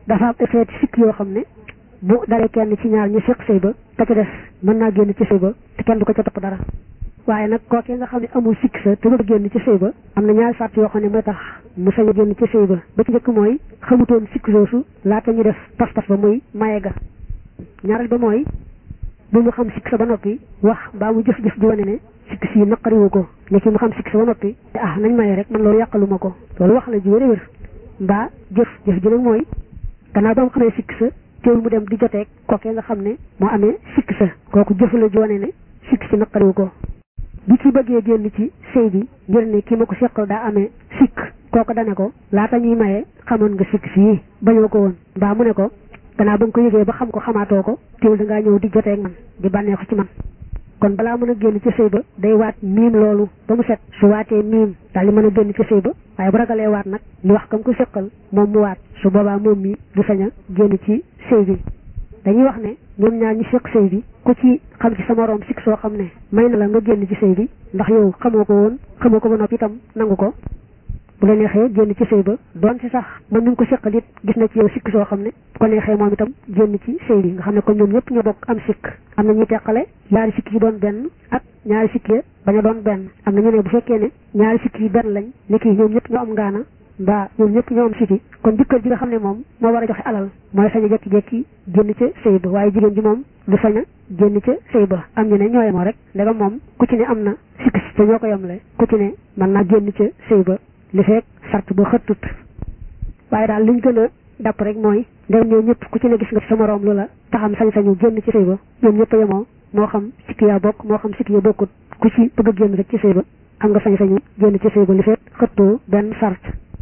dafa am ay xeeti sikk yoo xam ne bu dalee kenn ci ñaar ñu seq sëy ba ka ca des mën naa génn ci sëy ba te kenn du ko ca topp dara waaye nag kookee nga xam ne amul sikk sa te bëgg génn ci sëy ba am na ñaari sàrt yoo xam ne mooy tax mu sañ a génn ci sëy ba ba ci njëkk mooy xamutoon sikk soosu laata ñu def pas-pas ba muy maye ga ñaareel ba mooy bu mu xam sikk sa ba noppi wax mbaa mu jëf-jëf ji wane ne sikk si naqariwu ko ne ki mu xam sikk sa ba noppi te ah nañ maye rek man loolu yàqaluma ko loolu wax la ji wér wér mbaa jëf jëf ji nag mooy gannaaw ba mu xamee sikk sa teewul mu dem di joteeg kookee nga xam ne moo amee sikk sa kooku jëf la ji wane ne sikk si naqariwu ko bi ci bëggee génn ci sëy bi ngir ne ki ma ko seqal daa amee sikk kooku dane ko laata ñuy maye xamoon nga sikk sii bañoo ko woon mbaa mu ne ko gannaaw ba nga ko yëgee ba xam ko xamaatoo ko teewul da ngaa ñëw di joteeg man di bànnee ko ci man kon balaa mën a génn ci sëy ba day waat miim loolu ba mu set su waatee miim daal di mën a génn ci sëy ba waaye bu ragalee waat nag ñu wax kam ko seqal moom mu waat su boobaa moom mi du sañ a génn ci sëy bi dañuy wax ne ñoom ñaar ñi seq sëy bi ku ci xam ci sa moroom sikk soo xam ne may na la nga génn ci sëy bi ndax yow xamoo ko woon xamoo ko ba noppi itam nangu ko bu la neexee génn ci sëy ba doon ci sax man mi ngi ko seqal it gis na ci yow sikk soo xam ne bu ko neexee moom itam génn ci sëy bi nga xam ne kon ñoom ñëpp ñoo bokk am sikk am na ñuy teqale ñaari sikk yi doon benn ak ñaari sikk yi bañ a doon benn am na ñu ne bu fekkee ne ñaari sikk yi benn lañ ni kii ñoom ñëpp ñoo am ngaana mbaa ñoom ñëpp ñoo am siti kon jëkkër ji nga xam ne moom moo war a joxe alal mooy sañ a jekki-jekki génn ca sëy ba waaye jigéen ji moom du sañ a génn ca sëy ba am ñu ne ñoo yemoo rek ndegam moom ku ci ne am na sikk si te ñoo ko yemle ku ci ne mën naa génn ca sëy ba li fekk sart ba xëttut waaye daal liñ gën a dàpp rek mooy ndegam ñoo ñëpp ku ci ne gis nga sa moroom lu la taxam sañ-sañu génn ci sëy ba ñoom ñëpp a yemoo moo xam sikk yaa bokk moo xam sikk ya bokkut ku ci bëgg a génn rek ci sëy ba am nga sañ-sañu génn ci sëy ba li fekk xëttoo benn sart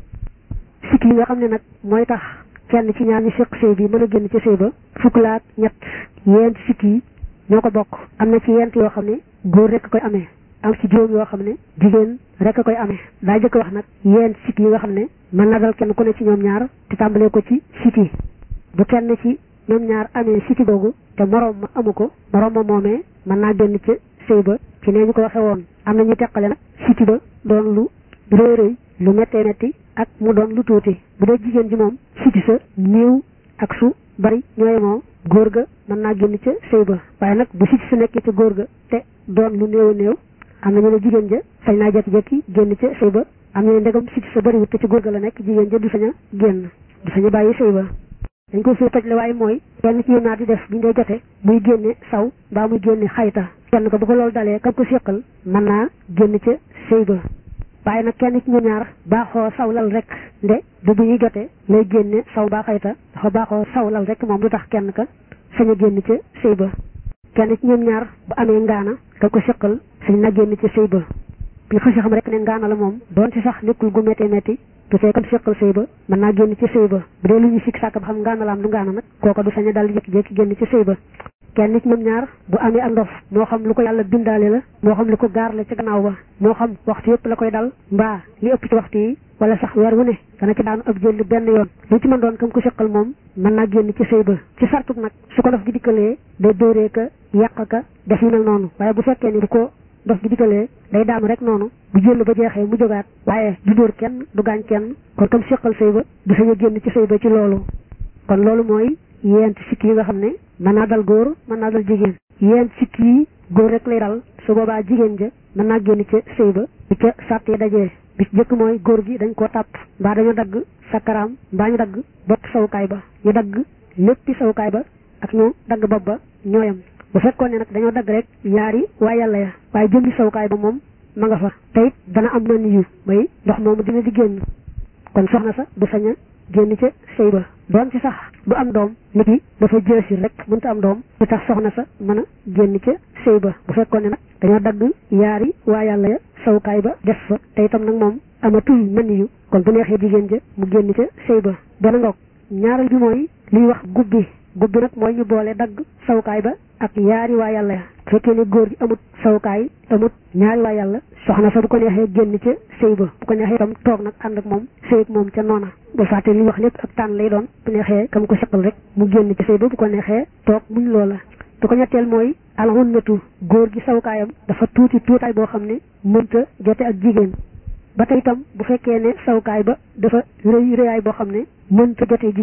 sikk yi nga xam ne nag mooy tax kenn ci ñaar ñi seq sëy bi mën a génn ci sëy ba fukk laak ñett yent sikk yi ñoo ko bokk am na ci yent yoo xam ne góor rek koy amee am ci juróom yoo xam ne jigéen rek a koy amee daa jëkk wax nag yent sikk yi nga xam ne mën na dal kenn ku ne ci ñoom ñaar te tàmbalee ko ci siti bu kenn ci ñoom ñaar amee siti boobu te moroom ma amu ko moroom ma moomee mën naa génn ci sëy ba ci nee ñu ko waxee woon am na ñu teqale nag siti ba doon lu rëy rëy lu méttee métti ak mu doon lu tuuti bu dee jigéen ji moom siti sa néew ak su bari ñooy moo góor ga mën naa génn ca sëy ba waaye nag bu siti sa nekkee ca góor ga te doon lu néew a néew am na ñu ne jigéen ja sañ naa jekki-jekki génn ca sëy ba am na ne ndegam siti sa bariwut te ci góor ga la nekk jigéen ja du sañ a génn du sañ a bàyyi sëy ba dañ ko fii toj le waaye mooy kenn ci yéen ñaar di def bu ñu dee jote muy génne saw mbaa muy génne xayta kenn ko bu ko loolu dalee kam ko séqal mën naa génn ca sëy ba waaye nag kenn ci ñu ñaar baaxoo sawlal rek nde du bu ñuy jotee lay génne saw baa xayta dafa baaxoo sawlal rek moom lu tax kenn ka sañ a génn ca sëy ba kenn ci ñoom ñaar bu amee ngaana ka ko seqal sañ na génn ca sëy ba bi xësi xam rek ne ngaana la moom doon ci sax nekkul gu métti métti du fee kam seqal sëy ba mën naa génn ci sëy ba bu dee lu ñu sikk sàkk ba xam ngaana la am du ngaana nag kooka du sañ a daal di jékki-jékki génn ci sëy ba kenn ci ñoom ñaar bu amee ak ndof moo xam lu ko yàlla bindaale la moo xam lu ko gaar la ci gannaaw ba moo xam waxtu yëpp la koy dal mbaa li ëpp ci waxtu yi wala sax weer wu ne dana ci daanu ab jël benn yoon lu ci mën doon kam ko seqal moom mën naa génn ci sëy ba ci sartuk nag su ko ndof gi dikkalee day dóoree ka yàq ka def yu mel noonu waaye bu fekkee ni bu ko ndof gi dikkalee day daanu rek noonu bu jël ba jeexee mu jógaat waaye du dóor kenn du gaañ kenn kon kam seqal sëy ba du sañ a génn ci sëy ba ci loolu kon loolu mooy yent sikk yi nga xam ne mën naa dal góor mën naa dal jigéen yent sikk yi góor rek lay dal su boobaa jigéen ja mën naa génn ca sëy ba bi ca sàtt yi dajee bi ci jëkk mooy góor gi dañ koo tàpp mbaa dañoo dagg sakkaraam mbaa ñu dagg bopp sawukaay ba ñu dagg léppi sawukaay ba ak ñu dagg bopp ba ñooyam bu fekkoon ne nag dañoo dagg rek yaari waa yàlla ya waaye jëmmi sawukaay ba moom ma nga fa te it dana am na niyu may ndox moomu dina di génn kon soxna sa du sañ a génn ca sëy ba doon ci sax du am doom nit ki dafa jësir rek mënta am doom lu tax soxna sa mën a génn ca sëy ba bu fekkoon ne nag dañoo dagg yaari waa yàlla ya sawukaay ba def fa te itam nag moom amatul mën yu kon bu neexee jigéen ja mu génn ca sëy ba dana ngoog ñaareel bi mooy liy wax gubbi gubbi nag mooy ñu boole dagg sawukaay ba ak yaari waa yàlla ya fekkee ne góor gi amut sawukaay amut ñaari waa yàlla soxna sa bu ko neexee génn ca sëy ba bu ko neexee itam toog nag ànd ak moom sëy ak moom ca noona bu fàtte li wax lépp ak tànn lay doon bu neexee kam ko seqal rek mu génn ca sëy ba bu ko neexee toog muñ loola du ko ñetteel mooy alxunnatu góor gi sawukaayam dafa tuuti tuutaay boo xam ne mënta jote ak jigéen ba tey itam bu fekkee ne sawukaay ba dafa rëy rëyaay boo xam ne mënta jotee jigéen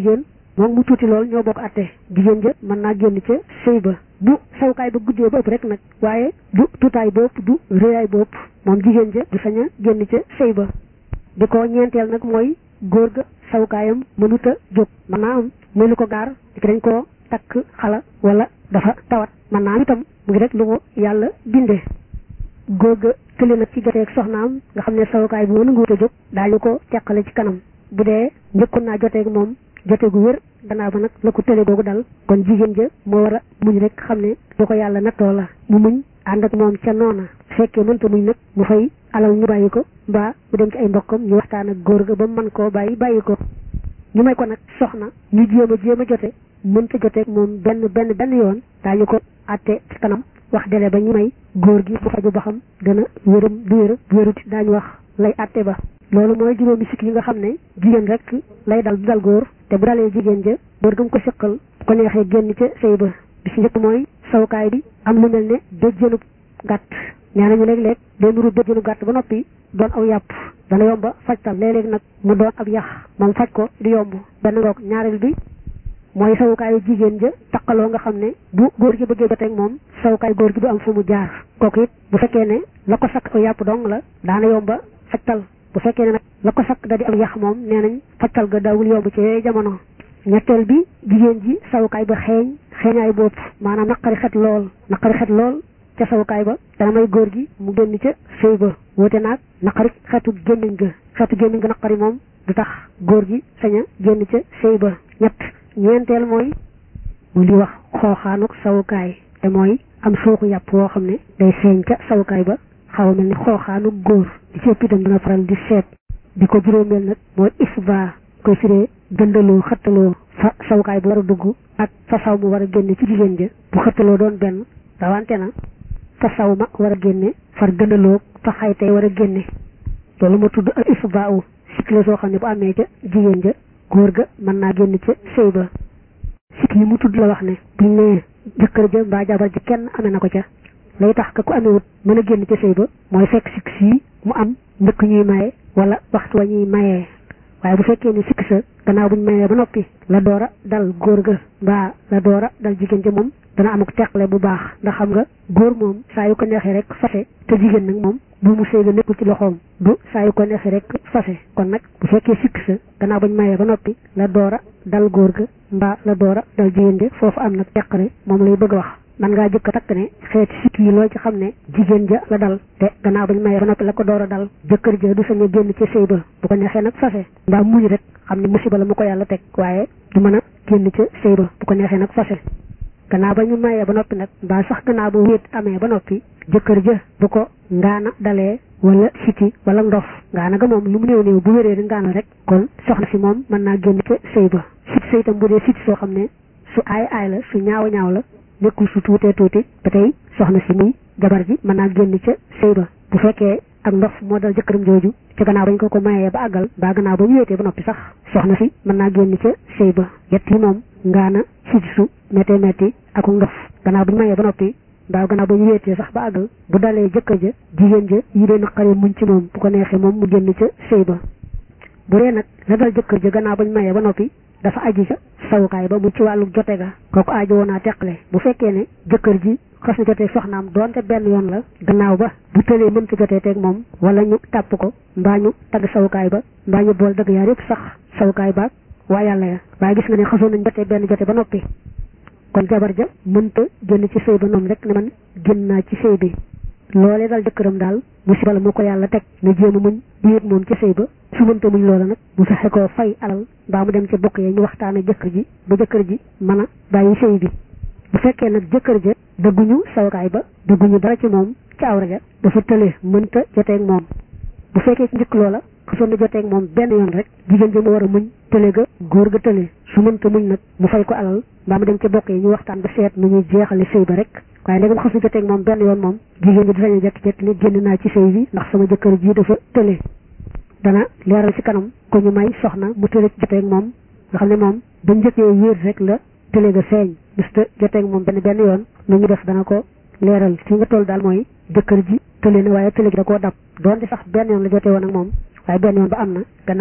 moom mu tuuti lool ñoo bokk atte jigéen ja mën naa génn ca sëy ba bu sawukaay ba guddee ba ëpp rek nag waaye du tuutaay ba ëpp du réyaay ba ëpp moom jigéen ja du sañ a génn ca sëy ba di ko ñeenteel nag mooy góor ga sawukaayam mënut a jóg mën naa am muy lu ko gaar di dañ koo takk xala wala dafa tawat mën naa am itam mu ngi rek lu ko yàlla bindee góor ga tële nag ci joteeg soxnaam nga xam ne sawukaay bi mënu nguut a jóg daañu ko teqale ci kanam bu dee njëkkoon naa joteeg moom jote gu wér gannaaw ba nag la ko tële googu dal kon jigéen ja moo war a muñ rek xam ne lu ko yàlla nattoo la mu muñ ànd ak moom ca noona fekkee mënta muñ nag mu fay alal ñu bàyyi ko mbaa mu dem ci ay mbokkam ñu waxtaan ak góor ga ba mën koo bàyyi bàyyi ko ñu may ko nag soxna ñu jéem a jéem a jote mënta joteeg moom benn benn benn yoon daañu ko àtte ci kanam wax dele ba ñu may góor gi bu faju ba xam dana wéram du wér wéruti daañu wax lay àtte ba loolu mooy juróomi sikk yi nga xam ne jigéen rek lay dal du dal góor te bu dalee jigéen ja góor gam ko siqal bu ko neexee génn ca sëy ba bi si njëkk mooy sawukaay bi am lu mel ne béjjënub gàtt nee nañu léeg-léeg day nuru béjjënub gàtt ba noppi doon aw yàpp dana yomba fajtal léeg-léeg nag mu doon ab yax moom faj ko di yomb benn ngoog ñaareel bi mooy sawukaayu jigéen ja taqaloo nga xam ne bu góor gi bëggee joteeg moom sawukaay góor gi du am fu mu jaar kooku it bu fekkee ne la ko sakk aw yàpp dong la daana yomba fajtal bu fekkee ne nag la ko sakk da di am yax moom nee nañ fajtal ga daawul yomb ci yooyu jamono ñetteel bi jigéen ji sawukaay ba xeeñ xeeñaay bopp maanaam naqari xet lool naqari xet lool ca sawukaay ba dana may góor gi mu génn ca sëy ba woote naag naqari xetu gémmiñ ga xetu gémmiñ ga naqari moom du tax góor gi sañ a génn ca sëy ba ñett ñeenteel mooy mu li wax xooxaanuk sawukaay te mooy am suuxu yàpp woo xam ne day feeñ ca sawukaay ba xaw a mel ni xooxaanuk góor di ci ëpp itam dana faral di seet di ko juróomeel nag mooy isba koy firee gëndaloo xëttaloo fa sawukaay bu war a dugg ak fa saw mu war a génne ci jigéen ja bu xëttaloo doon benn rawante na fa saw ma war a génne far gëndaloo fa xaytay war a génne loolu ma tudd ak isba u sikk la soo xam ne bu amee ca jigéen ja góor ga mën naa génn ca sëy ba sikk yi mu tudd la wax ne buñ nee jëkkër ja mbaa jabar ji kenn amee na ko ca lay tax ka ku amewut mën a génn ca sëy ba mooy fekk sikk sii mu am njëkk ñuy maye wala waxtu wa ñuy mayee waaye bu fekkee ni sikk sa gannaaw buñ mayee ba noppi la doora dal góor ga mbaa la doora dal jigéen ja moom dana amuk teqale bu baax ndax xam nga góor moom saa yu ko neexee rek fase te jigéen nag moom bu mu sëy ga nekkul ci loxoom du saa yu ko neexee rek fase kon nag bu fekkee sikk sa gannaaw buñ mayee ba noppi la doora dal góor ga mbaa la doora dal jigéen ja foofu am nag teqale moom lay bëgg a wax man ngaa jëkk a takk ne xeeti sikk yi loo ci xam ne jigéen ja la dal te gannaaw bañ mayee ba noppi la ko door a dal jëkkër ja du sañ a génn ci sëy ba bu ko neexee nag fase mbaa muñ rek xam ne musiba la mu ko yàlla teg waaye du mën a génn ca sëy ba bu ko neexee nag fase gannaaw ba ñu mayee ba noppi nag mbaa sax gannaaw ba wéet amee ba noppi jëkkër ja bu ko ngaana dalee wala siti wala ndof ngaana ga moom lu mu néew néew bu wéree di ngaana rek kon soxna si moom mën naa génn ca sëy ba siti sëy tam bu dee siti soo xam ne su aay aay la su ñaaw ñaaw la nekkul su tuutee tuuti ba tey soxna si muy jabar ji mën naa génn ca sëy ba bu fekkee ak ndof moo dal jëkkëram jooju ca gannaaw bañ ko ko mayee ba àggal ba gannaaw ba ñu wéetee ba noppi sax soxna si mën naa génn ca sëy ba yett yi moom ngaana siti su méttee métti ak ndof gannaaw bu ñu mayee ba noppi mbaa gannaaw ba ñu wéetee sax ba àggal bu dalee jëkkër ja jigéen ja yi dee naqaree muñ ci moom bu ko neexee moom mu génn ca sëy ba bu dee nag la dal jëkkër ja gannaaw ba ñu mayee ba noppi dafa aji ca sawukaay ba mu ci wàllu jote ga kooku aajo woon naa teqale bu fekkee ne jëkkër ji xas na jotee soxnaam doonte benn yoon la gannaaw ba bu tëlee mënta jotee teeg moom wala ñu tàpp ko mbaa ñu tagg sawukaay ba mbaa ñu bool dëgg yaar yëpp sax sawukaay baag waa yàlla ya waaye gis nga ne xasoon nañ jotee benn jote ba noppi kon jabar ja mënta génn ci sëy ba noonu rek ne man génn naa ci sëy bi loolee dal jëkkëram daal musiba la mu ko yàlla teg na jéem a muñ di yëg moom ci sëy ba su mënta muñ loola nag mu fexe koo fay alal mbaa mu dem ca bokk yee ñu waxtaan ak jëkkër ji ba jëkkër ji mën a bàyyi sëy bi bu fekkee nag jëkkër ja dëgguñu sawukaay ba dëgguñu dara ci moom ci awra ja dafa tële mënta joteeg moom bu fekkee ci njëkk loola xasoon na joteeg moom benn yoon rek jigéen ja mu war a muñ tële ga góor ga tële su mënta muñ nag mu fay ko alal mbaa mu dem ca bokk yi ñu waxtaan ba seet nu ñuy jeexale sëy ba rek waaye ndegam xas na joteeg moom benn yoon moom jigéen ji di sañ a jekk-jekk ni génn naa ci sëy bi ndax sama jëkkër ji dafa tële dana leeral ci kanam ko ñu may soxna mu tële ci joteeg moom nga xam ne moom ba njëkkee wéer rek la tële ga feeñ bis te joteeg moom benn benn yoon lu ñu def dana ko leeral fi nga toll daal mooy jëkkër ji tële na waaye tële gi da koo dab doonte sax benn yoon la jotee woon ak moom waaye benn yoon ba am na gannaaw bi la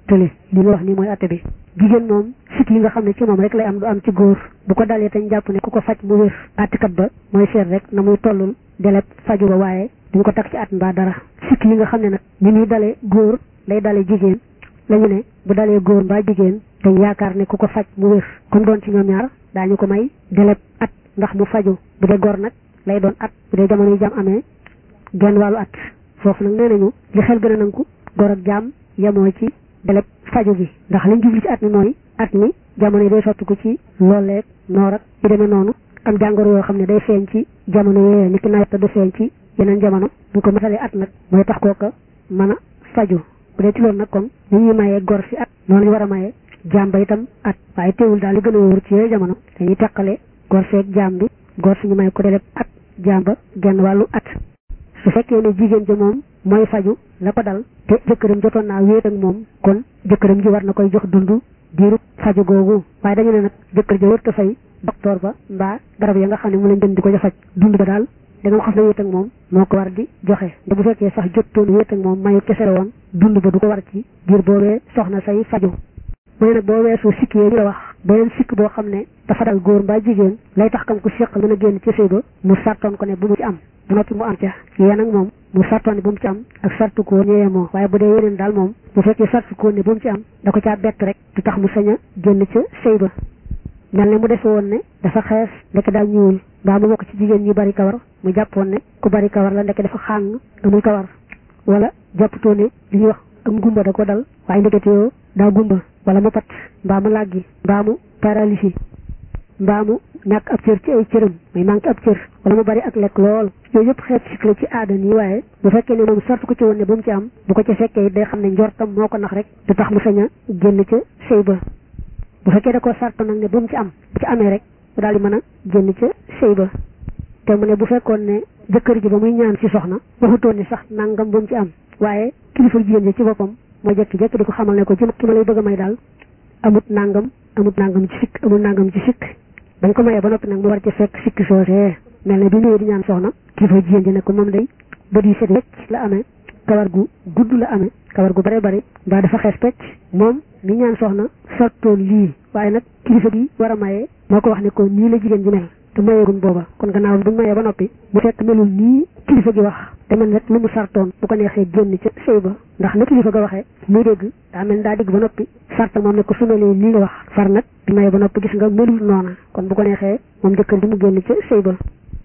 tële li nga wax nii mooy atte bi jigéen moom sikk yi nga xam ne ci moom rek lay am du am ci góor bu ko dalee tañ jàpp ne ku ko faj mu wér attikat ba mooy seet rek na muy tollul deleb faju ba waaye duñ ko tag ci at mbaa dara sikk yi nga xam ne nag ni muy dalee góor lay dalee jigéen lañu ne bu dalee góor mbaa jigéen dañ yaakaar ne ku ko faj mu wér comme doon ci ñoom ñaar daañu ko may deleb at ndax mu faju bu dee góor nag lay doon at bu dee jamono yi jàmm amee genn wàllu at foofu nag nee nañu li xel gën a nangu góor ak jaam yemoo ci deleb faju gi ndax liñ jubli ci at mi mooy at mi jamono yi day sottiku ci looleeg noor ak yu demee noonu am jàngoro yoo xam ne day feeñ ci jamono yooyu ni ki nawet te du feeñ ci yeneen jamono bu ko matalee at nag mooy tax kooka mën a faju bu dee ci loolu nag kon ni ñuy mayee gor si at noonu lañu war a mayee jaam ba itam at waaye teewul daal li gën a wóor ci yooyu jamono dañuy teqale gor seeg jaam bi gor si ñu may ko deleb at jaam ba genn wàllu at su fekkee ne jigéen ja moom mooy faju la ko dal te jëkkëram jotoon naa wéet ak moom kon jëkkëram ji war na koy jox dund diirub faju googu waaye dañu ne nag jëkkër ja wërta fay docteur ba mbaa garab ya nga xam ne mu leen dem di ko ja faj dund ba daal da nga xam ne wéet ak moom moo ko war di joxe te bu fekkee sax jottoon wéet ak moom mayu kese la woon dund ba du ko war ci diir boobee soxna say faju mu ne nag boo weesoo sikk yee ñu la wax beneen sikk boo xam ne dafa dal góor mbaa jigéen lay tax kam ko séqal mën a génn ci sëy ba mu sartoon ko ne bu mu ci am bu noppi mu am ca yéen nag moom mu sartoon ne bu mu ci am ak sartu ko ñëwee moo waaye bu dee yeneen daal moom bu fekkee sartu ko ne bu mu ci am da ko caa bett rek du tax mu sañ a génn ca sëy ba mel ne mu defe woon ne dafa xees ndeke daal ñuul mbaa mu bokk ci jigéen ñi bari kawar mu jàppoon ne ku bari kawar la ndeke dafa xàng amul kawar wala jàppatoo ne li ñuy wax am gumba da ko dal waaye ndekete yoo daa gumba wala mu pat mbaa mu làggi mbaa mu paralysie mbaa mu ñàkk ab cër ci ay cëram muy manqué ab cër wala mu bari ak lekk lool yooyu yëpp xeet sikk la ci aada nii waaye bu fekkee ne moom sartu ko ci woon ne bu mu ci am bu ko ci fekkee day xam ne njortam moo ko nax rek du tax mu sañ a génn ca sëy ba bu fekkee da koo sartu nag ne bu mu ci am bu ci amee rek mu daal di mën a génn ca sëy ba te mu ne bu fekkoon ne jëkkër ji ba muy ñaan ci soxna waxutoon ni sax nangam bu mu ci am waaye kilifa jigéen ji ci boppam moo jekki jekki di ko xamal ne ko ci ki ma lay bëgg a may daal amut nangam amut nangam ci sikk amut nangam ci sikk bañ ko mayee ba noppi nag mu war ci fekk sikk soosee mel ne bi ñëwee di ñaan soxna kilifa jigéen ji ne ko moom day bët yi set wecc la amee kawar gu gudd la amee kawar gu bare bari mbaa dafa xees pecc moom mi ñaan soxna sartoon lii waaye nag kilifa gi war a mayee moo ko wax ne ko nii la jigéen ji mel te mayeegun booba kon gannaaw buñ mayee ba noppi mu fekk melul nii kilifa gi wax te mel rek lu mu sartoon bu ko neexee génn ca sëy ba ndax na kilifa ga waxee muy dégg daa mel daa dégg ba noppi sarta moom ne ko su melee nii nga wax far nag bi mayee ba noppi gis nga melul noona kon bu ko neexee moom jëkkër ji mu génn ca sëy ba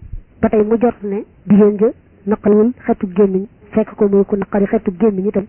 ba tey mu jot ne jigéen ja naqariwul xetu gémmiñ fekk ko muy ku naqari xetu gémmiñ itam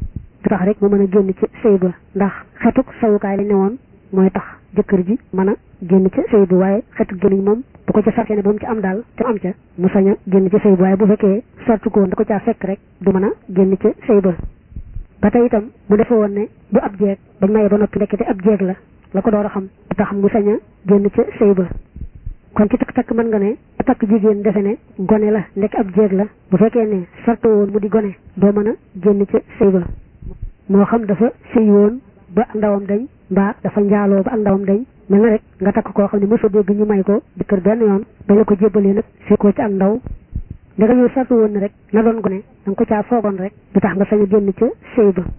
du tax rek mu mën a génn ca sëy ba ndax xetuk sawukaay lañ ne woon mooy tax jëkkër ji mën a génn ca sëy ba waaye xetu gémmiñ moom bu ko ca sartee ne ba mu ci am daal te am ca mu sañ a génn ca sëy ba waaye bu fekkee sartu ko woon da ko caa fekk rek du mën a génn ca sëy ba ba tey itam mu defe woon ne du ab jeeg bañ mayee ba noppi ndekete ab jeeg la la ko door a xam du tax mu sañ a génn ca sëy ba kon ci takk-takk mën nga ne takk jigéen defe ne gone la ndekk ab jeeg la bu fekkee ne sartu woon mu di gone doo mën a génn ca sëy ba moo xam dafa sëy woon ba ak ndawam dañ mbaa dafa njaaloo ba ak ndawam dañ mel na rek nga takk koo xam ne mosoo dégg ñu may ko jëkkër benn yoon ba la ko jébbalee nag fekkoo ci ak ndaw ndega yow sartu woon ne rek na doon gone da nga ko caa foogoon rek du tax nga sañ a génn ca sëy ba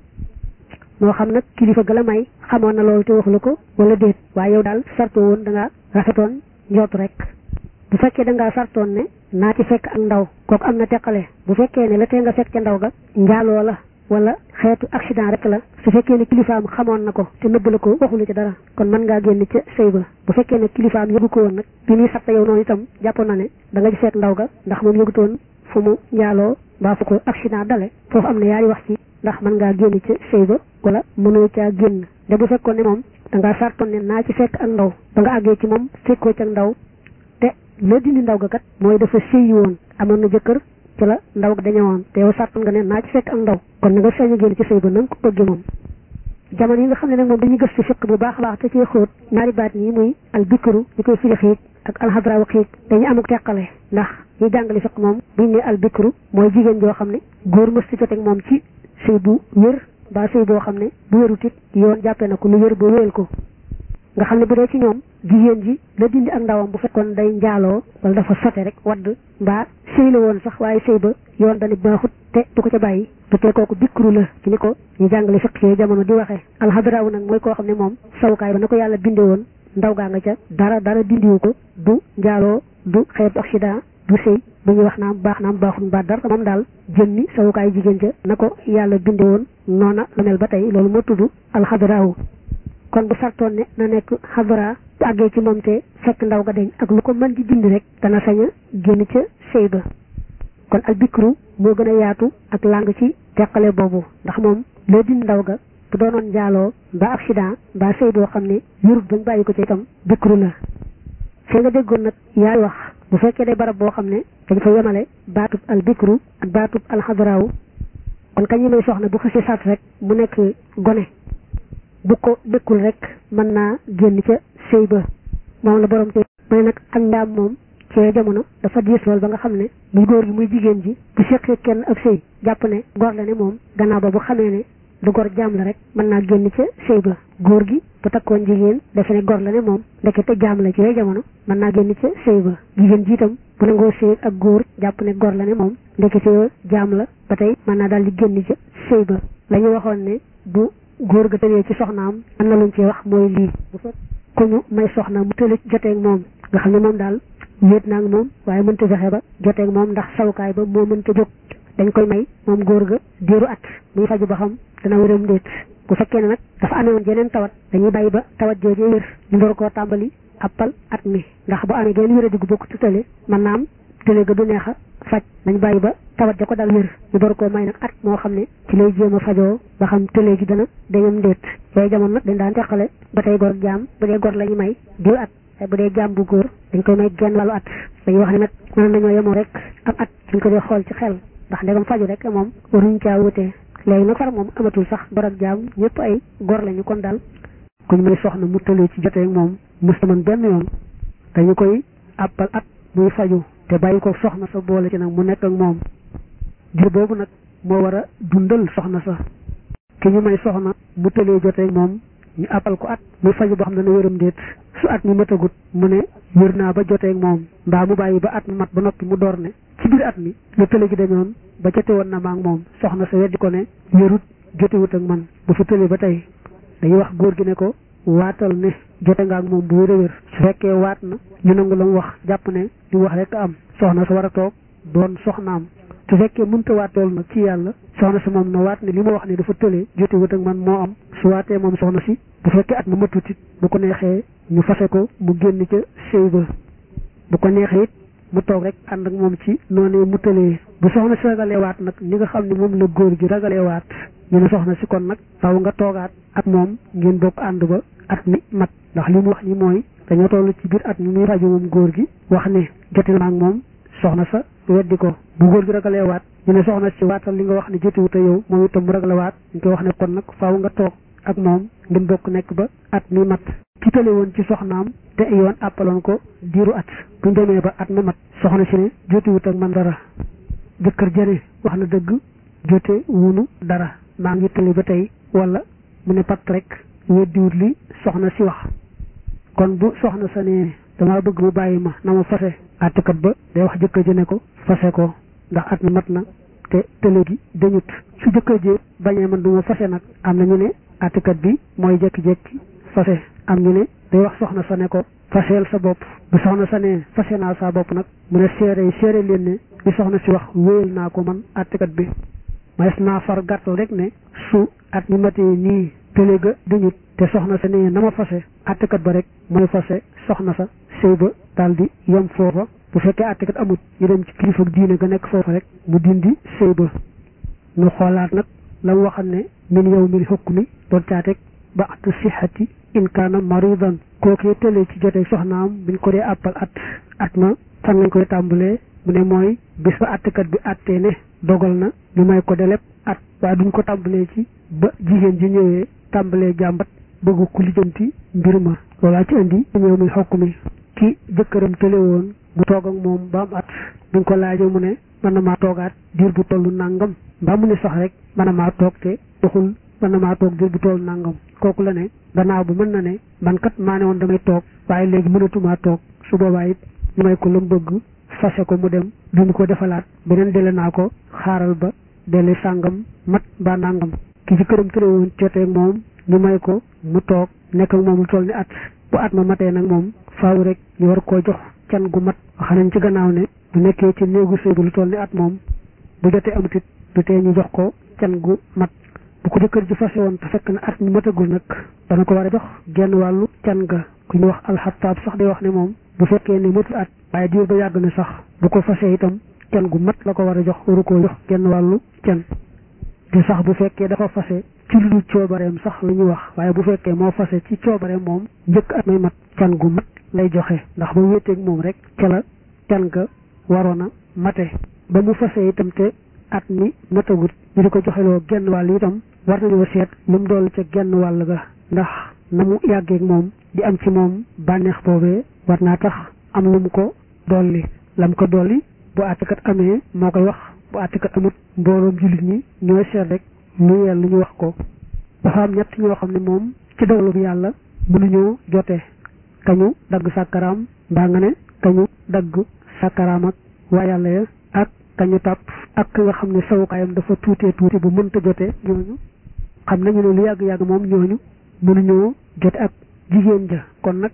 moo xam nag kilifa ga la may xamoon na loolu te waxu la ko wala déet waaye yow daal sartu woon da ngaa rafetoon njot rek bu fekkee da ngaa sartoon ne naa ci fekk ak ndaw kooku am na teqale bu fekkee ne la tee nga fekk ca ndaw ga njaaloo la wala xeetu accident rek la su fekkee ne kilifaam xamoon na ko te nëbb la ko waxula ci dara kon mën ngaa génn ca sëy ba bu fekkee ne kilifaam yëgu ko woon nag bi muy satta yow noonu itam jàppoon na ne da nga ci fekk ndaw ga ndax moom yëgutoon fu mu njaaloo mbaa fu ko accident dale foofu am na yaari wax ci ndax mën ngaa génn ca sëy ba wala mënoo caa génn de bu fekkoon ne moom da ngaa sartoon ne naa ci fekk ak ndaw ba nga àggee ci moom fekkoo ca ndaw te la dindi ndaw ga kat mooy dafa sëyi woon amoon na jëkkër ci la ndaw ga dañu woon te yow sartoon nga ne naa ci fekk ak ndaw kon na nga sañ a génn ci sëy ba na nga ko bëggee moom jamono yi nga xam ne nag moom dañuy gëstu fiq bu baax a baax te ci xóot ñaari baat yi muy al bikru ñu koy firi xiit ak alxadrawu xiit dañu amuk teqale ndax ñi jàngale fiq moom buñ ne al bikru mooy jigéen joo xam ne góor mës ci joteeg moom ci sëy bu wér ba sëy boo xam ne bu wérut it yoon jàppee na ko lu wér ba wéel ko nga xam ne bu dee ci ñoom jigéen ji la dindi ak ndawam bu fekkoon day njaaloo wala dafa sote rek wadd mbaa sëy la woon sax waaye sëy ba yoon dani baaxut te du ko ca bàyyi te tey kooku bikru la ci ni ko ñu jàngale fiq yooyu jamono di waxee alxadraawu nag mooy koo xam ne moom sawukaay ba na ko yàlla binde woon ndaw gaa nga ca dara dara dindiwu ko du njaaloo du xeetu accident du sëy bu ñuy wax naam baax naam baaxul mbaa dara moom daal jëmmi sawukaay jigéen ca na ko yàlla binde woon noona la mel ba tey loolu moo tudd alxadraawu kon bu sartoon ne na nekk xadra bu àggee ci moom te fekk ndaw ga deñ ak lu ko mën di dindi rek dana sañ a génn ca sëy ba kon al bikru moo gën a yaatu ak lang ci teqale boobu ndax moom loo dindi ndaw ga bu doonoon njaaloo mbaa accident mbaa sëy boo xam ne yurut bañ bàyyi ko ci itam bikru la fee nga déggoon nag yaay wax bu fekkee day barab boo xam ne dañ fa yemale baatub al bikru ak baatub al xadraawu kon kañ may soxna bu xasee sat rek mu nekk gone bu ko dëkkul rek mën naa génn ca sëy ba moom la borom te mu ne nag ak ndaam moom ci jamono dafa diis lool ba nga xam ne muy góor gi muy jigéen ji bu seqee kenn ak sëy jàpp ne gor la ne moom gannaaw ba bu xamee ne du gor jaam la rek mën naa génn ca sëy ba góor gi bu takkoon jigéen defe ne gor la ne moom ndekete jaam la ci yooyu jamono mën naa génn ca sëy ba jigéen ji itam bu nangoo sëy ak góor jàpp ne gor la ne moom ndekete jaam la ba tey mën naa daal di génn ca sëy ba la ñu waxoon ne bu góor ga tëlee ci soxnaam am na luñ ci wax mooy lii bu fekk ku ñu may soxna mu tële joteeg moom nga xam ne moom daal wéet naa moom waaye mënta fexe ba joteeg moom ndax sawukaay ba moo mënta jóg dañ koy may moom góor ga diiru at muy faju ba xam dana wéram déet bu fekkee ne nag dafa amee woon jeneen tawat dañuy bàyyi ba tawat joojee wér ñu door koo tàmbali appal at mi ndax bu amee geneen wéra diggu bokk tutale mën naa am tële ga du neex a faj nañ bàyyi ba tawat ja ko dal wér ñu door koo may nag at moo xam ne ci lay jéem a fajoo ba xam tële gi dana dañam ndéet yooyu jamono nag dañ daan teqale ba tey gor jaam bu dee gor la ñu may diir at ay bu dee jaam bu góor dañ koy may genn wàllu at dañuy wax ne nag mën nañoo yemoo rek am at suñ ko dee xool ci xel ndax ndegam faju rek moom waruñ caa wutee léegi nag far moom amatul sax gor ak jaam ñëpp ay gor lañu kon daal kuñ may soxna mu tëlee ci jotee ak moom mustaman benn yoon dañu koy àppal at muy faju te bàyyi ko soxna sa boole ci nag mu nekk ak moom diir boobu nag moo war a dundal soxna sa ki ñu may soxna mu tëlee jotee moom ñu appal ko at muy faju boo xam ne dana wéram déet su at mi matagut mu ne wér naa ba jotee moom mbaa mu bàyyi ba at mi mat ba noppi mu door ne ci biir at mi la tële gi dañoon ba jote woon na ma ak moom soxna sa weddi ko ne wérut jotewut ak man bu fi tële ba tey dañuy wax góor gi ne ko waatal ne jote nga ak moom bu wér a wér su fekkee waat na ñu nangu la mu wax jàpp ne li wax rek am soxna sa war a toog doon soxnaam su fekkee mënta waat loolu nag ci yàlla soxna si moom na waat ne li ma wax ne dafa tële jote wut ak man moo am su waatee moom soxna si bu fekkee at ma matutit bu ko neexee ñu fase ko mu génn ca sëy ba bu ko neexee it mu toog rek ànd ak moom ci noonu mu tëlee bu soxna si ragalee waat nag ni nga xam ne moom la góor gi ragalee waat ñu ne soxna si kon nag taw nga toogaat ak moom ngeen bokk ànd ba at mi mat ndax li mu wax ni mooy dañoo toll ci biir at mi muy rajo moom góor gi wax ne jote na ak moom soxna sa weddi ko bu góor gi ragalee waat ñu ne soxna si waatal li nga wax ne jotiwut a yow moom itam mu ragale waat ñu koy wax ne kon nag faaw nga toog ak moom ngeen bokk nekk ba at mi mat ci tële woon ci soxnaam te yoon àppaloon ko diiru at buñ demee ba at ma mat soxna si ne jotiwut ak man dara jëkkër jëne wax na dëgg jote wunu dara maa ngi tële ba tey wala mu ne pat rek weddiwut li soxna si wax kon bu soxna sa ne damaa bëgg mu bàyyi ma na ma fase àttekat ba day wax jëkkër ji ne ko fase ko ndax at mi mat na te tële gi dañut su jëkkër ji bañee man du ma fase nag am na ñu ne àttekat bi mooy jekki-jekki fase am ñu ne day wax soxna sa ne ko faseel sa bopp bu soxna sa ne fase naa sa bopp nag mu ne seere yi seere leen ne li soxna si wax wéyal naa ko man àttekat bi mais naa far gàttal rek ne su at mi matee nii tële ga dañut te soxna sa ne na ma fase àttekat ba rek mooy fase soxna sa sëy ba daal di yem foofa bu fekkee àttekat amut ñu dem ci kilifa diine ga nekk foofa rek mu dindi sëy ba ñu xoolaat nag la mu waxam ne min yow min hukmi doon caateeg ba atu sixati in kaana maridan kookee tëlee ci jotee soxnaam buñ ko dee àppal at at ma fan lañ koy tàmbalee mu ne mooy bis ba àttekat bi àttee ne dogal na ñu may ko deleb at waaye duñ ko tàmbalee ci ba jigéen ji ñëwee tàmbalee jàmbat bëgg ku lijjanti mbir ma loolaa ci indi ñëw muy xokk mi ki jëkkëram tële woon bu toog ak moom ba am at buñ ko laajee mu ne mën na maa toogaat diir bu tollu nàngam mbaa mu ne sax rek mën na maa toog te doxul mën na maa toog diir bu tollu nàngam kooku la ne gannaaw bu mën na ne man kat maa ne woon damay toog waaye léegi mënatumaa toog su boobaa it ñu may ko lu mu bëgg fase ko mu dem duñu ko defalaat beneen dele naa ko xaaral ba dele sàngam mat mbaa nangam ki ci këram tëre woon joteeg moom ñu may ko mu toog nekk ak moom lu toll ni at bu at ma matee nag moom faaw rek ñu war koo jox can gu mat wax nañ ci gannaaw ne bu nekkee ci néegu sëy bu lu toll ni at moom bu jotee amatit du tee ñu jox ko can gu mat bu ko jëkkër ji fase woon te fekk na at mi matagul nag dana ko war a jox genn wàllu can ga ku ñu wax alxataab sax day wax ne moom bu fekkee ne matul at waaye diir ba yàgg na sax bu ko fasee itam can gu mat la ko war a jox waru koo jox genn wàllu can di sax bu fekkee dafa fase ci lu dul coobareem sax la ñuy wax waaye bu fekkee moo fase ci coobareem moom njëkk at may mat can gu mat lay joxe ndax ba wéeteeg moom rek ca la can ga waroon a mate ba mu fase itam te at mi matagut ñu di ko joxeloo genn wàll itam war nañoo seet lu mu dool ca genn wàll ga ndax na mu yàggeeg moom di am ci moom bànneex boobee war naa tax am lu mu ko dolli lam ko dolli bu àttekat amee moo koy wax bu àttekat amut mbooloom jullit ñi ñooy seet rek lu yell lu ñu wax ko dafa am ñett ñoo xam ne moom ci dogalu bi yàlla mënuñoo jotee kañu dagg sàkkaraam mbaa nga ne kañu dagg sàkkaraam ak waa yàlla ya ak kañu tàpp ak ki nga xam ne sawukaayam dafa tuutee tuuti bu mënta jote ñooñu xam nañu ne lu yàgg-yàgg moom ñooñu mënuñoo jote ak jigéen ja kon nag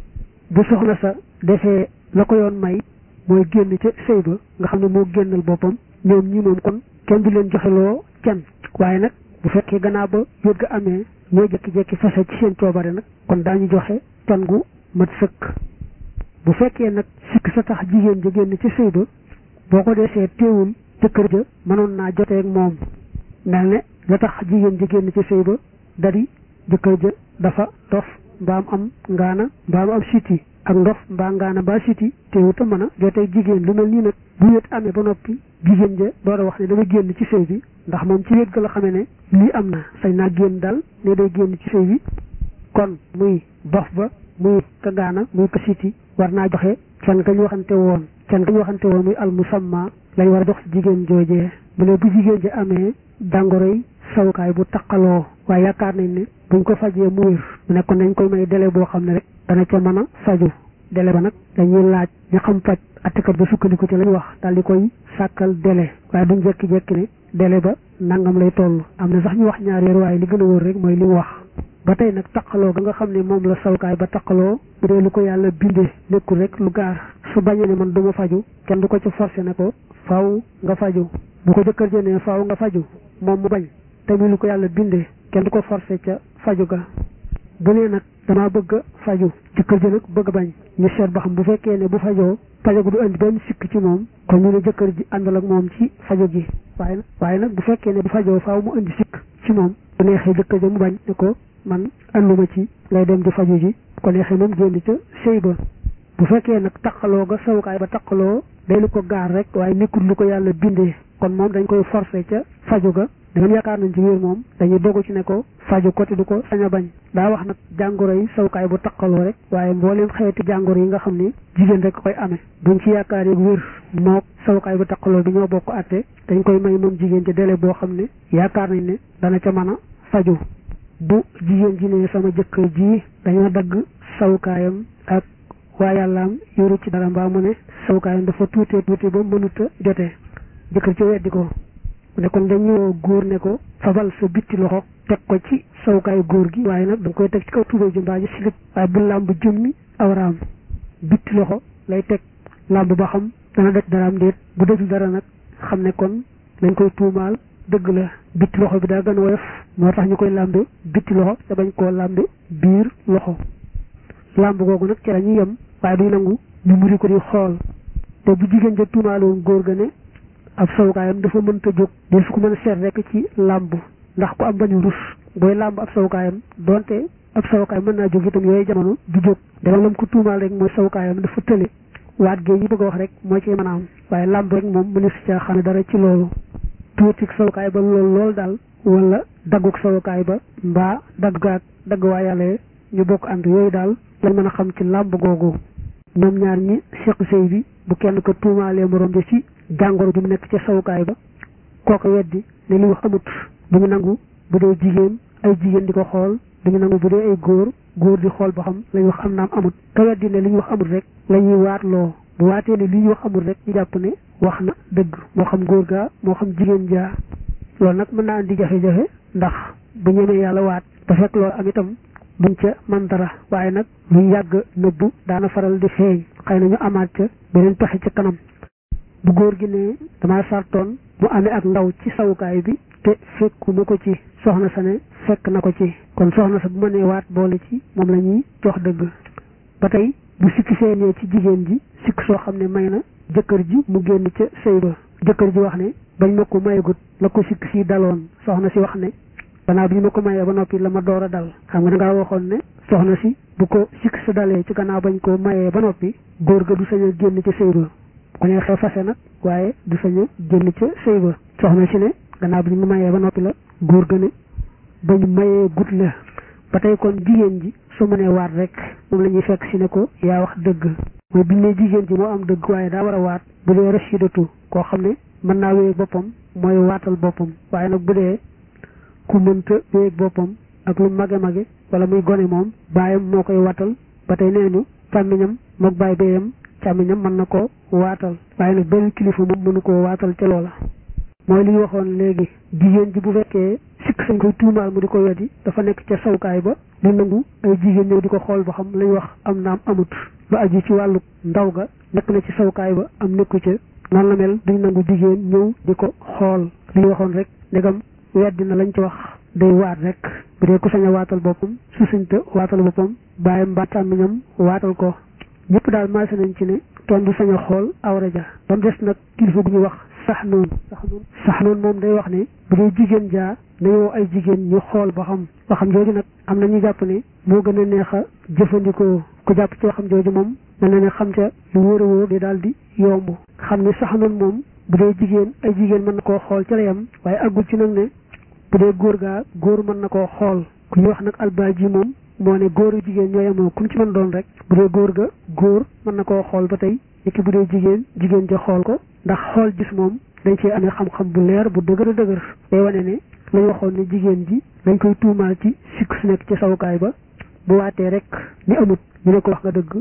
bu soxna sa defee la ko yoon may mooy génn ca sëy ba nga xam ne moo génnal boppam ñoom ñi moom kon kenn du leen joxeloo can waaye nag bu fekkee gannaaw ba yót ga amee ñoo jekki-jekki fase ci seen coobare nag kon daañu joxe can gu mat sëkk bu fekkee nag sikk sa tax jigéen ja génn ci sëy ba boo ko desee teewul jëkkër ja mënoon naa joteeg moom mel ne la tax jigéen ja génn ci sëy ba dari jëkkër ja dafa dof mbaam am ngaana mbaam am siti ak ndof mbaa ngaana mbaa siti teewut a mën a joteeg jigéen lu mel nii nag bu wéet amee ba noppi jigéen ja door a wax ne dama génn ci sëy bi ndax moom ci wéet ga la xamee ne lii am na sañ naa génn daal ne day génn ci sëy bi kon muy dof ba muy ka ngaana muy ka siti war naa joxe can ka ñu waxante woon can ka ñu waxante woon muy al musamma lañ war a jox jigéen joojee bu ne bu jigéen ji amee jàngoroy sawukaay bu taqaloo waaye yaakaar nañ ne buñ ko fajee mu wér mu nekkoon nañ koy may délai boo xam ne rek dana ca mën a faju délai ba nag dañuy laaj ñu xam faj attikat ba sukkandiku ci lañ wax daal di koy sàkkal délai waaye duñ jekki-jekki ne délai ba nangam lay toll am na sax ñu wax ñaar weer waaye li gën a wóor rek mooy li mu wax ba tey nag taqaloo ga nga xam ne moom la sawukaay ba taqaloo bu dee lu ko yàlla bindee nekkul rek lu gaar su bañee ne man du ma faju kenn du ko ci forcé ne ko faaw nga faju bu ko jëkkër jënee faaw nga faju moom mu bañ tamit lu ko yàlla bindee kenn du ko forcé ca faju ga bu nee nag damaa bëgg a faju jëkkër ji nag bëgg a bañ ñu seet ba xam bu fekkee ne bu fajoo fajagu du indi benn sikk ci moom kon ñu ne jëkkër ji àndal ak moom ci fajo gi waaye nag waaye nag bu fekkee ne bu fajoo faaw mu indi sikk ci moom bu neexee jëkkër ji mu bañ ne ko man ànduma ci lay dem di faju ji bu ko neexee moom génn ca sëy ba bu fekkee nag taqaloo ga sawukaay ba taqaloo day lu ko gaar rek waaye nekkul lu ko yàlla bindee kon moom dañ koy forcé ca faju ga dangeen yaakaar nañ ci wér moom dañuy dogu ci ne ko faju ko te du ko sañ a bañ daa wax nag jàngoro yi sawukaay bu taqaloo rek waaye mbooleem xeeti jàngoro yi nga xam ni jigéen rek koy amee buñ ci yaakaar yeeg wér mook sawukaay bu taqaloo bi ñoo bokk atte dañ koy may moom jigéen ci délai boo xam ne yaakaar nañ ne dana ca mën a faju bu jigéen ji ne sama jëkkër ji dañoo dagg sawukaayam ak waa yàllaam yoru ci dara mbaa mu ne sawukaayam dafa tuutee tuutee ba mënut a jotee jëkkër ci weddi ko mu ne kon dañu góor ne ko fabal sa bitti loxo teg ko ci sawukaayu góor gi waaye nag da nga koy teg ci kaw tubéy ji mbaa ji silib waaye bu làmb jëmmi awraam bitti loxo lay teg làmb ba xam dana daj daraam déet bu dajul dara nag xam ne kon lañ koy tuumaal dëgg la bitti loxo bi daa gën a woyof moo tax ñu koy làmbe bitti loxo te bañ koo làmbe biir loxo làmb googu nag ci la ñuy yem waaye duy nangu ñu muri ko di xool te bu jigéen ja tuumaaloon góor ga ne ab sawukaayam dafa mënta jóg de su ko mën a seet rek ci làmb ndax ku am bañu rus booy làmb ab sawukaayam donte ab sawukaay mën naa jóg itam yooyu jamono du jóg dama lam ko tuumaal rek mooy sawukaayam dafa tële waat gee yi bëgg a wax rek moo ci mën a am waaye làmb rek moom mënees si caa xam dara ci loolu tuutik sawukaay ba lool lool daal wala dagguk sawukaay ba mbaa dagg gaag dagg waa yàlla ñu bokk ànd yooyu daal lañ mën a xam ci làmb googu ñoom ñaar ñi seq sëy bi bu kenn ko tuumaalee morom ji ci jàngoro ju mu nekk ca sawukaay ba kooku weddi ne li wax amut bu ñu nangu bu dee jigéen ay jigéen di ko xool du ñu nangu bu dee ay góor góor di xool ba xam la ñu wax am naam amut ka weddi ne li ñu wax amut rek la ñuy waatloo bu waatee ne li ñu wax amul rek ñu jàpp ne wax na dëgg moo xam góor gaa moo xam jigéen jaa loolu nag mën naa andi jafe-jafe ndax bu ñemee yàlla waat te fekk loolu am itam duñ ca man dara waaye nag luy yàgg nëbbu daana faral di feeñ xëy na ñu amaat ca beneen pexe ca kanam bu góor gi ne dama sartoon mu amee ak ndaw ci sawukaay bi te fekkuma ko ci soxna sa ne fekk na ko ci kon soxna sa bu ma nee waat boole ci moom la ñuy jox dëgg ba tey bu sikki feeñee ci jigéen ji sikk soo xam ne may na jëkkër ji mu génn ca sëy ba jëkkër ji wax ne bañ ma ko mayagut la ko sikk si daloon soxna si wax ne gannaaw bi ñu ma ko mayee ba noppi la ma door a dal xam nga da ngaa waxoon ne soxna si bu ko sikk sa dalee ci gannaaw bañ ko mayee ba noppi góor ga du sañ a génn ca sëy ba ku ne xew fase nag waaye du sañ a génn ca sëy ba soxna si ne gannaaw bi ñu ma mayee ba noppi la góor ga ne bañ mayee gut la ba tey kon jigéen ji su ma nee waat rek moom la ñuy fekk si ne ko yaa wax dëgg mooy biñ ne jigéen ji moo am dëgg waaye daa war a waat bu dee rachidatu koo xam ne mën naa wéeg boppam mooy waatal boppam waaye nag bu dee ku mënta wéeg boppam ak lu mage mage wala muy gone moom baayam moo koy waatal ba tey nee ñu càmmiñam moog baay bayam càmmiñam mën na ko waatal waaye nag benn kilifa moom mënu koo waatal ca loola mooy li ñu waxoon léegi jigéen ji bu fekkee sikk sañ koy tuumaal mu di ko weddi dafa nekk ca sawukaay ba di nangu ay jigéen ñëw di ko xool ba xam lañ wax am naam amut lu aju ci wàllu ndaw ga nekk na ci sawukaay ba am nekku ca noonu la mel duñ nangu jigéen ñëw di ko xool li ñu waxoon rek ndegam weddi na lañ ci wax day waat rek bu dee ku sañ a waatal boppam su sañta waatal boppam bàyyam mbaa càmmiñam waatal ko ñëpp daal maase nañ ci ne kenn du sañ a xool awra ja ba mu des nag kilifa gu ñu wax sax noonu sax noonu sax noonu moom day wax ne bu dee jigéen jaa na yow ay jigéen ñu xool ba xam ba xam jooju nag am na ñu jàpp ne moo gën a neex a jëfandikoo ku jàpp ci waxam jooju moom mel na ne xam ca lu wóor a wóor di daal di yomb xam ne sax noonu moom bu dee jigéen ay jigéen mën na koo xool ca la yam waaye àggul ci nag ne bu dee góor gaa góor mën na koo xool ku ñu wax nag albaaji moom moo ne góoru jigéen ñoo yemoo ku mu ci mën doon rek bu dee góor ga góor mën na koo xool ba tey niki bu dee jigéen jigéen ja xool ko ndax xool gis moom dañ cee amee xam-xam bu leer bu dëgër a dëgër day wane ne lañ waxoon ne jigéen ji dañ koy tuumaal ci sikk su nekk ci sawukaay ba bu waatee rek ni amut ñu ne ko wax nga dëgg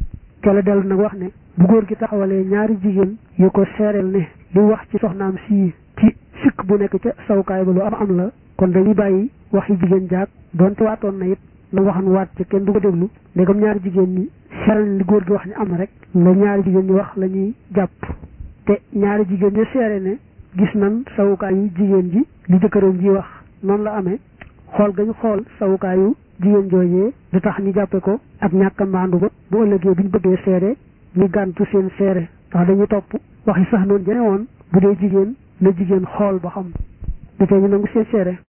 ca la dellu nag wax ne bu góor gi taxawalee ñaari jigéen yu ko seereel ne li wax ci soxnaam sii ci sikk bu nekk ca sawukaay ba lu am am la kon dañuy bàyyi waxi jigéen jaag doonte waatoon na it na waxan waat ca kenn du ko déglu ndegam ñaari jigéen ñi seeral li góor gi wax ñu am rek la ñaari jigéen ñi wax la ñuy jàpp te ñaari jigéen ñi seere ne gis nan sawukaayu jigéen ji li jëkkëram ji wax noonu la amee xool gañu xool sawukaayu jigéen joojee du tax ñu jàppe ko ak ñàkk a maandu ba bu ëllëgee bu ñu bëggee seere ñu gàntu seen seere ndax dañuy topp waxi sax noonu jene woon bu dee jigéen na jigéen xool ba xam du tee ñu nangu seen seere